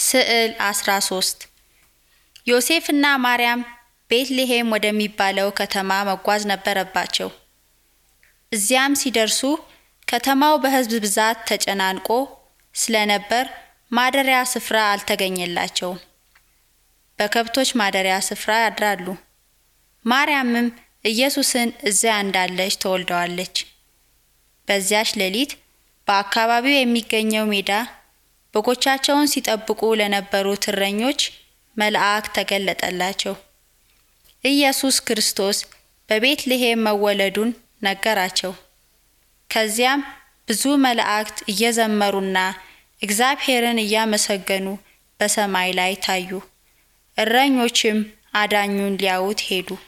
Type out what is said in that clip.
ስዕል 13 ዮሴፍና ማርያም ቤትልሔም ወደሚባለው ከተማ መጓዝ ነበረባቸው። እዚያም ሲደርሱ ከተማው በሕዝብ ብዛት ተጨናንቆ ስለነበር ማደሪያ ስፍራ አልተገኘላቸውም። በከብቶች ማደሪያ ስፍራ ያድራሉ። ማርያምም ኢየሱስን እዚያ እንዳለች ተወልደዋለች። በዚያች ሌሊት በአካባቢው የሚገኘው ሜዳ በጎቻቸውን ሲጠብቁ ለነበሩት እረኞች መልአክ ተገለጠላቸው። ኢየሱስ ክርስቶስ በቤትልሔም መወለዱን ነገራቸው። ከዚያም ብዙ መላእክት እየዘመሩና እግዚአብሔርን እያመሰገኑ በሰማይ ላይ ታዩ። እረኞችም አዳኙን ሊያዩት ሄዱ።